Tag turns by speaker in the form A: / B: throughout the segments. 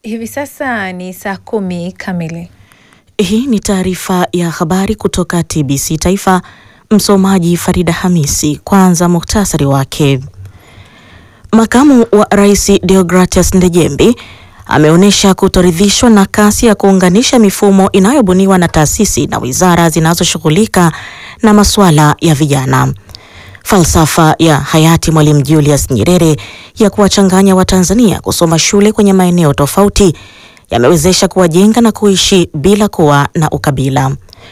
A: Hivi sasa ni saa kumi kamili.
B: Hii ni taarifa ya habari kutoka TBC Taifa. Msomaji Farida Hamisi. Kwanza muhtasari wake. Makamu wa Rais Deogratias Ndejembi ameonyesha kutoridhishwa na kasi ya kuunganisha mifumo inayobuniwa na taasisi na wizara zinazoshughulika na masuala ya vijana. Falsafa ya hayati Mwalimu Julius Nyerere ya kuwachanganya Watanzania kusoma shule kwenye maeneo tofauti yamewezesha kuwajenga na kuishi bila kuwa na ukabila.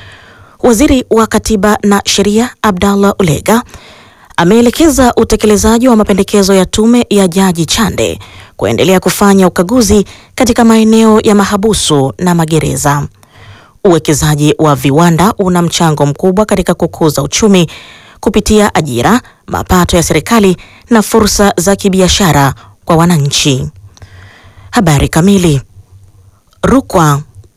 B: Waziri wa Katiba na Sheria Abdallah Ulega ameelekeza utekelezaji wa mapendekezo ya tume ya Jaji Chande kuendelea kufanya ukaguzi katika maeneo ya mahabusu na magereza. Uwekezaji wa viwanda una mchango mkubwa katika kukuza uchumi kupitia ajira, mapato ya serikali na fursa za kibiashara kwa wananchi. Habari kamili. Rukwa.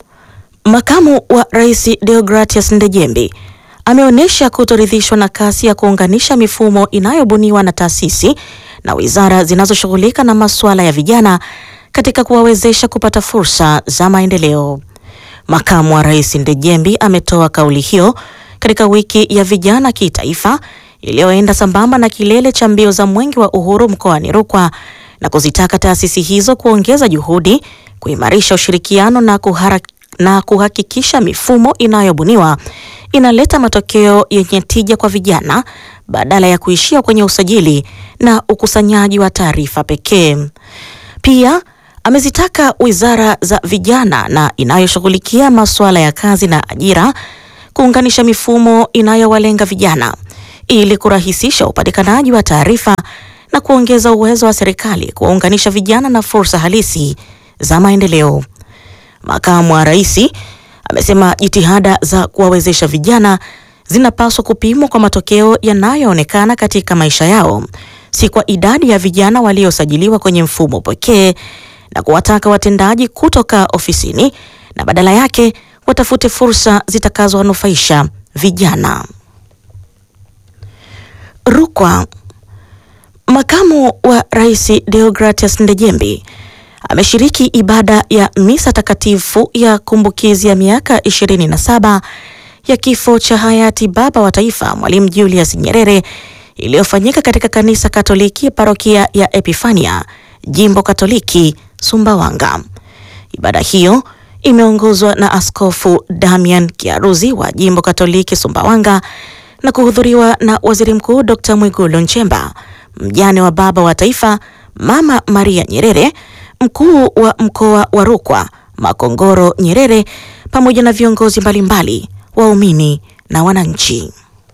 B: Makamu wa Rais Deogratias Ndejembi ameonyesha kutoridhishwa na kasi ya kuunganisha mifumo inayobuniwa na taasisi na wizara zinazoshughulika na masuala ya vijana katika kuwawezesha kupata fursa za maendeleo. Makamu wa Rais Ndejembi ametoa kauli hiyo katika wiki ya vijana kitaifa iliyoenda sambamba na kilele cha mbio za Mwenge wa Uhuru mkoani Rukwa na kuzitaka taasisi hizo kuongeza juhudi, kuimarisha ushirikiano na kuhara, na kuhakikisha mifumo inayobuniwa inaleta matokeo yenye tija kwa vijana badala ya kuishia kwenye usajili na ukusanyaji wa taarifa pekee. Pia amezitaka wizara za vijana na inayoshughulikia masuala ya kazi na ajira kuunganisha mifumo inayowalenga vijana ili kurahisisha upatikanaji wa taarifa na kuongeza uwezo wa serikali kuwaunganisha vijana na fursa halisi za maendeleo. Makamu wa Rais amesema jitihada za kuwawezesha vijana zinapaswa kupimwa kwa matokeo yanayoonekana katika maisha yao, si kwa idadi ya vijana waliosajiliwa kwenye mfumo pekee, na kuwataka watendaji kutoka ofisini na badala yake watafute fursa zitakazowanufaisha vijana. Rukwa. Makamu wa Rais Deogratias Ndejembi ameshiriki ibada ya misa takatifu ya kumbukizi ya miaka 27 ya kifo cha hayati baba wa taifa Mwalimu Julius Nyerere iliyofanyika katika kanisa Katoliki parokia ya Epifania, Jimbo Katoliki Sumbawanga. Ibada hiyo imeongozwa na Askofu Damian Kiaruzi wa Jimbo Katoliki Sumbawanga na kuhudhuriwa na Waziri Mkuu Dr. Mwigulu Nchemba, mjane wa baba wa taifa Mama Maria Nyerere, mkuu wa mkoa wa Rukwa Makongoro Nyerere, pamoja na viongozi mbalimbali, waumini na wananchi.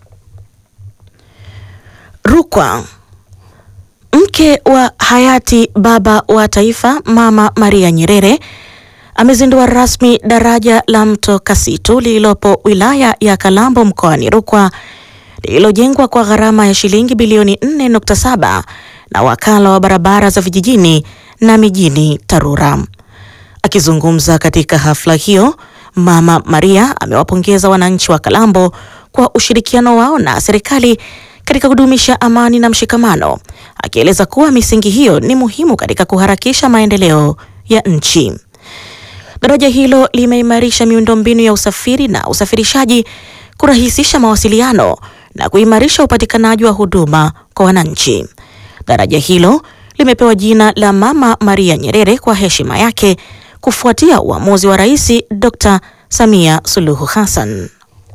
B: Rukwa. Mke wa hayati baba wa taifa Mama Maria Nyerere amezindua rasmi daraja la mto Kasitu lililopo wilaya ya Kalambo mkoani Rukwa lililojengwa kwa gharama ya shilingi bilioni 4.7 na wakala wa barabara za vijijini na mijini TARURA. Akizungumza katika hafla hiyo, Mama Maria amewapongeza wananchi wa Kalambo kwa ushirikiano wao na serikali katika kudumisha amani na mshikamano, akieleza kuwa misingi hiyo ni muhimu katika kuharakisha maendeleo ya nchi. Daraja hilo limeimarisha miundombinu ya usafiri na usafirishaji, kurahisisha mawasiliano na kuimarisha upatikanaji wa huduma kwa wananchi. Daraja hilo limepewa jina la Mama Maria Nyerere kwa heshima yake kufuatia uamuzi wa Rais Dr. Samia Suluhu Hassan.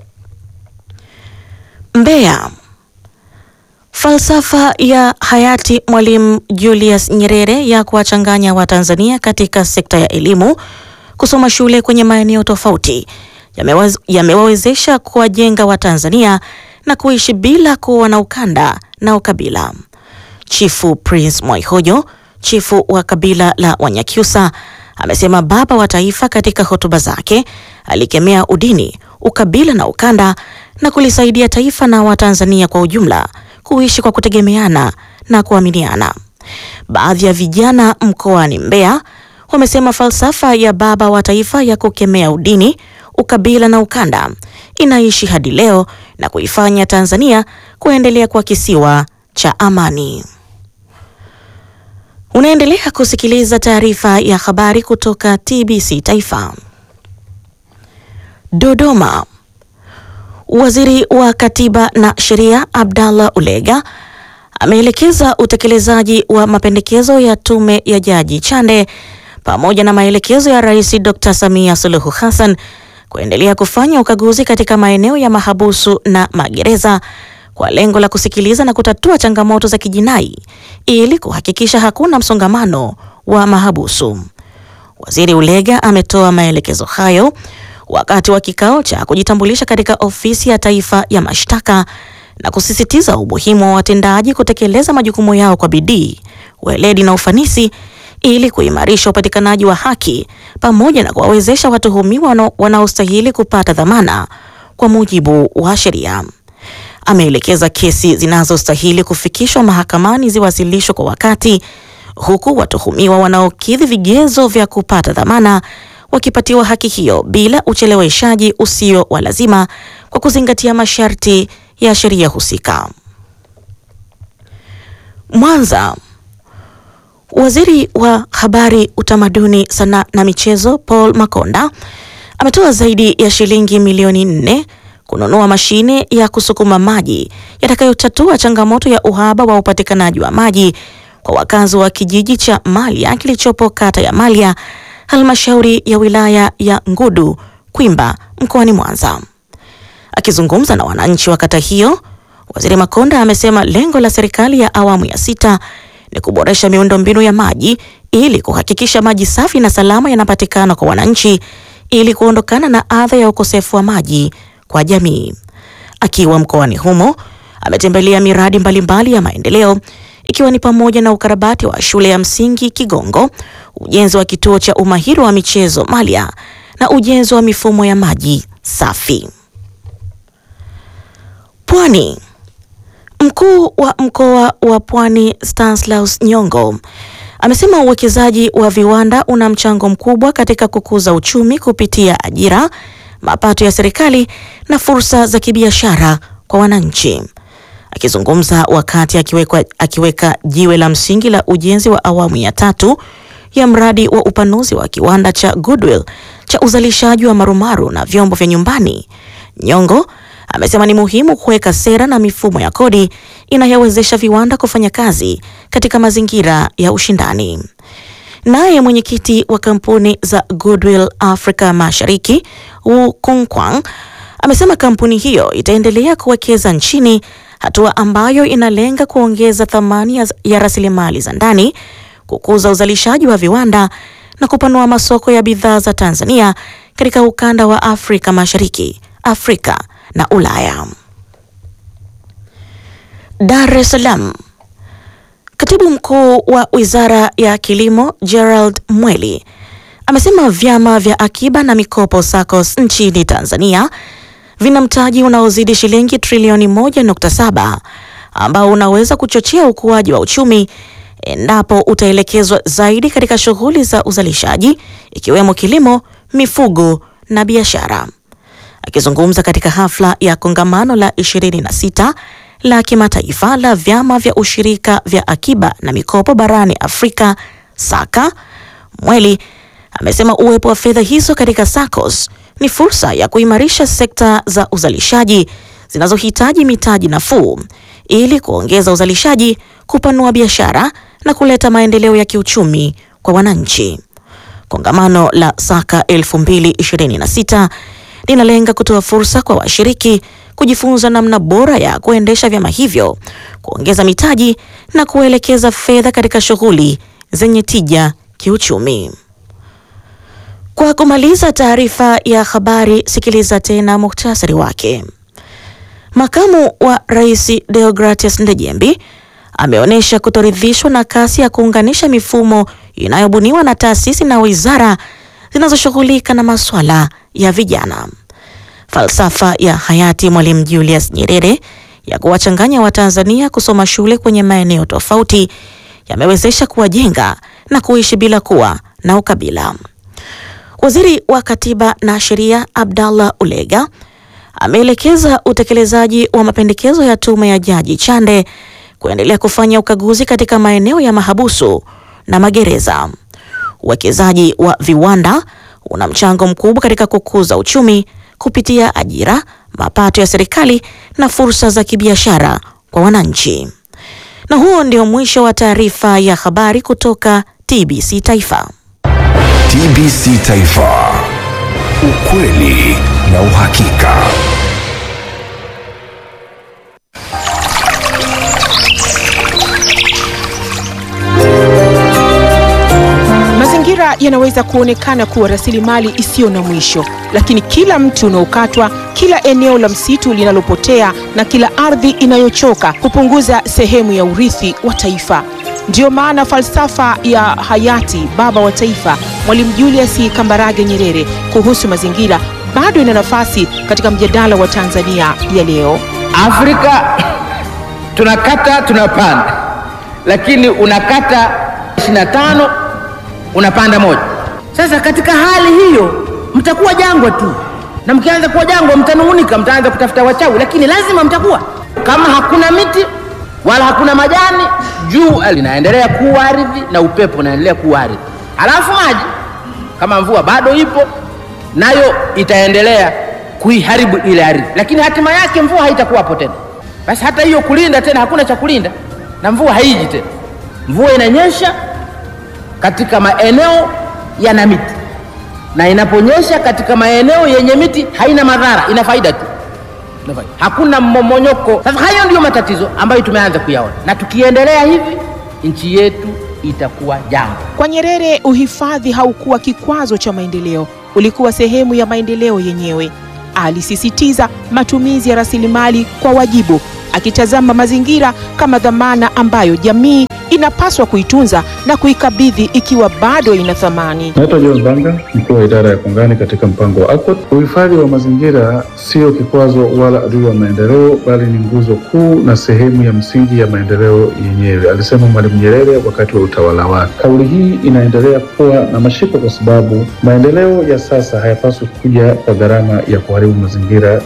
B: Mbeya. Falsafa ya hayati Mwalimu Julius Nyerere ya kuwachanganya Watanzania katika sekta ya elimu kusoma shule kwenye maeneo tofauti yamewawezesha ya kuwajenga Watanzania na kuishi bila kuwa na ukanda na ukabila. Chifu Prince Mwaihojo, chifu wa kabila la Wanyakyusa, amesema baba wa taifa katika hotuba zake alikemea udini, ukabila na ukanda na kulisaidia taifa na Watanzania kwa ujumla kuishi kwa kutegemeana na kuaminiana. Baadhi ya vijana mkoani Mbeya wamesema falsafa ya baba wa taifa ya kukemea udini, ukabila na ukanda inaishi hadi leo na kuifanya Tanzania kuendelea kuwa kisiwa cha amani. Unaendelea kusikiliza taarifa ya habari kutoka TBC Taifa. Dodoma. Waziri wa Katiba na Sheria Abdallah Ulega ameelekeza utekelezaji wa mapendekezo ya tume ya Jaji Chande pamoja na maelekezo ya Rais Dr. Samia Suluhu Hassan kuendelea kufanya ukaguzi katika maeneo ya mahabusu na magereza kwa lengo la kusikiliza na kutatua changamoto za kijinai ili kuhakikisha hakuna msongamano wa mahabusu. Waziri Ulega ametoa maelekezo hayo wakati wa kikao cha kujitambulisha katika ofisi ya taifa ya mashtaka na kusisitiza umuhimu wa watendaji kutekeleza majukumu yao kwa bidii, weledi na ufanisi ili kuimarisha upatikanaji wa haki pamoja na kuwawezesha watuhumiwa wanaostahili kupata dhamana kwa mujibu wa sheria. Ameelekeza kesi zinazostahili kufikishwa mahakamani ziwasilishwe kwa wakati, huku watuhumiwa wanaokidhi vigezo vya kupata dhamana wakipatiwa haki hiyo bila ucheleweshaji usio wa lazima kwa kuzingatia masharti ya sheria husika. Mwanza. Waziri wa Habari, Utamaduni, Sanaa na Michezo Paul Makonda ametoa zaidi ya shilingi milioni nne kununua mashine ya kusukuma maji yatakayotatua changamoto ya uhaba wa upatikanaji wa maji kwa wakazi wa kijiji cha Malya kilichopo kata ya Malya, halmashauri ya wilaya ya Ngudu Kwimba mkoani Mwanza. Akizungumza na wananchi wa kata hiyo, Waziri Makonda amesema lengo la serikali ya awamu ya sita ni kuboresha miundombinu ya maji ili kuhakikisha maji safi na salama yanapatikana kwa wananchi ili kuondokana na adha ya ukosefu wa maji kwa jamii. Akiwa mkoani humo, ametembelea miradi mbalimbali ya maendeleo ikiwa ni pamoja na ukarabati wa shule ya msingi Kigongo, ujenzi wa kituo cha umahiri wa michezo Malya na ujenzi wa mifumo ya maji safi. Pwani. Mkuu wa mkoa wa Pwani Stanislaus Nyongo amesema uwekezaji wa viwanda una mchango mkubwa katika kukuza uchumi kupitia ajira, mapato ya serikali na fursa za kibiashara kwa wananchi. Akizungumza wakati akiweka, akiweka jiwe la msingi la ujenzi wa awamu ya tatu ya mradi wa upanuzi wa kiwanda cha Goodwill cha uzalishaji wa marumaru na vyombo vya nyumbani, Nyongo amesema ni muhimu kuweka sera na mifumo ya kodi inayowezesha viwanda kufanya kazi katika mazingira ya ushindani. Naye mwenyekiti wa kampuni za Goodwill Afrika Mashariki, Wu Kungkwang, amesema kampuni hiyo itaendelea kuwekeza nchini, hatua ambayo inalenga kuongeza thamani ya, ya rasilimali za ndani, kukuza uzalishaji wa viwanda na kupanua masoko ya bidhaa za Tanzania katika ukanda wa Afrika Mashariki, Afrika na Ulaya. Dar es Salaam. Katibu mkuu wa Wizara ya Kilimo Gerald Mweli amesema vyama vya akiba na mikopo SACCOS nchini Tanzania vina mtaji unaozidi shilingi trilioni 1.7 ambao unaweza kuchochea ukuaji wa uchumi endapo utaelekezwa zaidi katika shughuli za uzalishaji ikiwemo kilimo, mifugo na biashara. Akizungumza katika hafla ya kongamano la 26 la kimataifa la vyama vya ushirika vya akiba na mikopo barani Afrika SACA, Mweli amesema uwepo wa fedha hizo katika SACCOS ni fursa ya kuimarisha sekta za uzalishaji zinazohitaji mitaji nafuu ili kuongeza uzalishaji, kupanua biashara na kuleta maendeleo ya kiuchumi kwa wananchi. Kongamano la SACA 2026 linalenga kutoa fursa kwa washiriki kujifunza namna bora ya kuendesha vyama hivyo, kuongeza mitaji na kuelekeza fedha katika shughuli zenye tija kiuchumi. Kwa kumaliza taarifa ya habari, sikiliza tena muhtasari wake. Makamu wa Rais Deogratias Ndejembi ameonyesha kutoridhishwa na kasi ya kuunganisha mifumo inayobuniwa na taasisi na wizara zinazoshughulika na masuala ya vijana. Falsafa ya hayati Mwalimu Julius Nyerere ya kuwachanganya Watanzania kusoma shule kwenye maeneo tofauti yamewezesha kuwajenga na kuishi bila kuwa na ukabila. Waziri wa Katiba na Sheria Abdallah Ulega ameelekeza utekelezaji wa mapendekezo ya tume ya Jaji Chande kuendelea kufanya ukaguzi katika maeneo ya mahabusu na magereza. Uwekezaji wa viwanda una mchango mkubwa katika kukuza uchumi kupitia ajira, mapato ya serikali na fursa za kibiashara kwa wananchi. Na huo ndio mwisho wa taarifa ya habari kutoka TBC Taifa.
C: TBC Taifa. Ukweli na uhakika.
D: Mazingira yanaweza kuonekana kuwa rasilimali isiyo na mwisho, lakini kila mti unaokatwa, kila eneo la msitu linalopotea na kila ardhi inayochoka hupunguza sehemu ya urithi wa taifa. Ndiyo maana falsafa ya hayati baba wa taifa Mwalimu Julius Kambarage Nyerere kuhusu mazingira bado ina nafasi katika mjadala wa Tanzania ya leo.
E: Afrika tunakata tunapanda, lakini unakata 25 unapanda moja. Sasa katika hali hiyo mtakuwa jangwa tu, na mkianza kuwa jangwa mtanung'unika, mtaanza kutafuta wachawi, lakini lazima mtakuwa. Kama hakuna miti wala hakuna majani, jua linaendelea kuwa ardhi na upepo unaendelea kuwa ardhi, alafu maji kama mvua bado ipo nayo itaendelea kuiharibu ile ardhi, lakini hatima yake mvua haitakuwapo tena. Basi hata hiyo kulinda tena, hakuna cha kulinda na mvua haiji tena. Mvua inanyesha katika maeneo yana miti, na inaponyesha katika maeneo yenye miti haina madhara, ina faida tu, Ina faida. hakuna mmomonyoko. Sasa hayo ndiyo matatizo ambayo tumeanza kuyaona, na tukiendelea hivi nchi yetu itakuwa jangwa.
D: Kwa Nyerere, uhifadhi haukuwa kikwazo cha maendeleo, ulikuwa sehemu ya maendeleo yenyewe. Alisisitiza matumizi ya rasilimali kwa wajibu, akitazama mazingira kama dhamana ambayo jamii inapaswa kuitunza na kuikabidhi ikiwa bado ina thamani.
F: Naitwa John Banga, mkuu wa idara ya kongani katika mpango wa ACOT. Uhifadhi wa mazingira sio kikwazo wala adui wa maendeleo, bali ni nguzo kuu na sehemu ya msingi ya maendeleo yenyewe, alisema Mwalimu Nyerere wakati wa utawala wake. Kauli hii inaendelea kuwa na mashiko kwa sababu maendeleo ya sasa hayapaswi kuja kwa gharama ya kuharibu mazingira.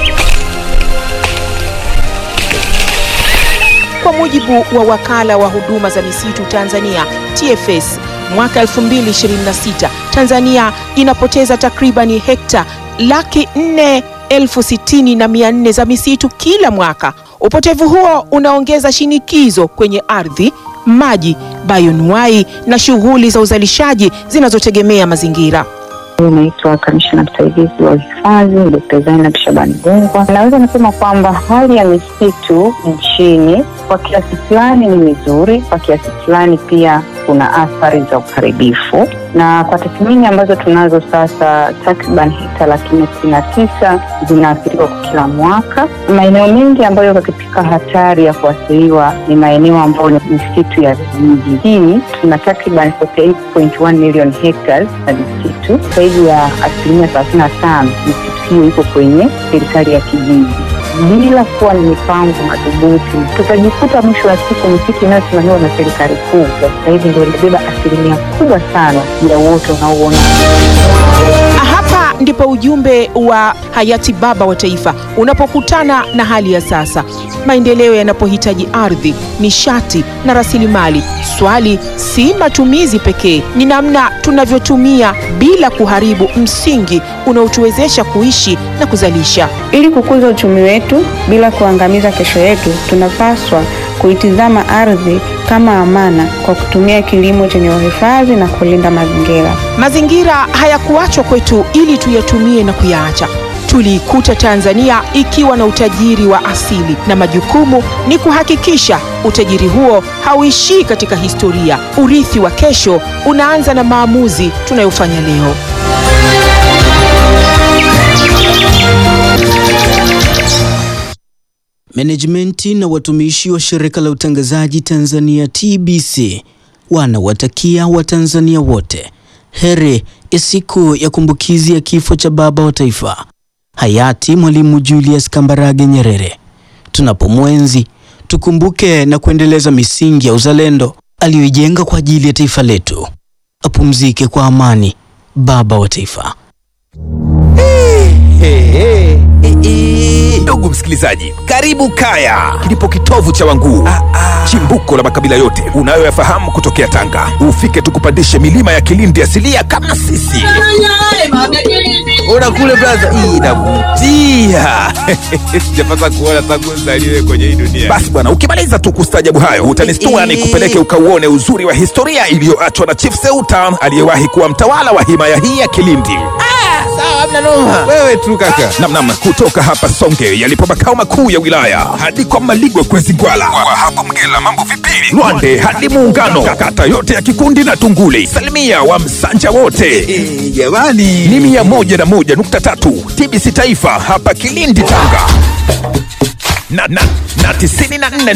D: Kwa mujibu wa wakala wa huduma za misitu Tanzania TFS, mwaka 2026 Tanzania inapoteza takribani hekta laki nne elfu sitini na mia nne za misitu kila mwaka. Upotevu huo unaongeza shinikizo kwenye ardhi, maji, bayonuai na shughuli za uzalishaji zinazotegemea mazingira.
G: Naitwa kamishna msaidizi wa uhifadhi Dkt. Zainab Shabani Gungwa. Naweza nasema kwamba hali ya misitu nchini kwa kiasi fulani ni mizuri, kwa kiasi fulani pia kuna athari za uharibifu, na kwa tathmini ambazo tunazo sasa, takriban hekta laki nne sitini na tisa zinaathiriwa kwa kila mwaka. Maeneo mengi ambayo yako katika hatari ya kuathiriwa ni maeneo ambayo ni misitu ya vijijini. Tuna takriban 48.1 million hectares na misitu, zaidi ya asilimia thelathini na tano misitu hiyo iko kwenye serikali ya kijiji bila kuwa na mipango madhubuti tutajikuta mwisho wa siku misitu inayosimamiwa na serikali kuu kwa sasa hivi ndio inabeba asilimia kubwa sana ya uoto unaouona.
D: Hapa ndipo ujumbe wa hayati baba wa taifa unapokutana na hali ya sasa. Maendeleo yanapohitaji ardhi, nishati na rasilimali, swali si matumizi pekee, ni namna tunavyotumia bila kuharibu msingi unaotuwezesha kuishi na kuzalisha.
H: Ili kukuza uchumi wetu bila kuangamiza kesho yetu, tunapaswa kuitizama ardhi kama amana kwa kutumia kilimo chenye uhifadhi na kulinda mazingira.
D: Mazingira hayakuachwa kwetu ili tuyatumie na kuyaacha. Tuliikuta Tanzania ikiwa na utajiri wa asili na majukumu ni kuhakikisha utajiri huo hauishii katika historia. Urithi wa kesho unaanza na maamuzi tunayofanya leo.
I: Menejimenti na watumishi wa shirika la utangazaji Tanzania TBC wanawatakia Watanzania wote heri ya siku ya kumbukizi ya kifo cha baba wa taifa hayati Mwalimu Julius Kambarage Nyerere. Tunapomwenzi tukumbuke na kuendeleza misingi ya uzalendo aliyoijenga kwa ajili ya taifa letu. Apumzike kwa amani baba wa taifa.
E: Hey, hey, hey, hey.
C: Ndugu msikilizaji, karibu Kaya, kilipo kitovu cha Wanguu, chimbuko la makabila yote unayoyafahamu kutokea Tanga. Ufike tukupandishe milima ya Kilindi asilia kama sisi. Ona kule blaza, hii inavutia. Sijapata kuona tangu nzaliwe kwenye hii dunia. Basi bwana, ukimaliza tu kustajabu hayo utanistua ni kupeleke ukauone uzuri wa historia iliyoachwa na Chief Seuta aliyewahi kuwa mtawala wa himaya hii ya Kilindi. Wewe tu kaka. Namnam, kutoka hapa Songe yalipo makao makuu ya wilaya hadi kwa Maligwe Kwezi Gwala, kwa hapo Mgela mambo vipili, Lwande hadi Muungano, kata yote ya Kikundi na Tunguli, salimia wa Msanja wote jamani, ni mia moja na moja nukta tatu TBC Taifa hapa Kilindi Tanga na, na, na tisini na nne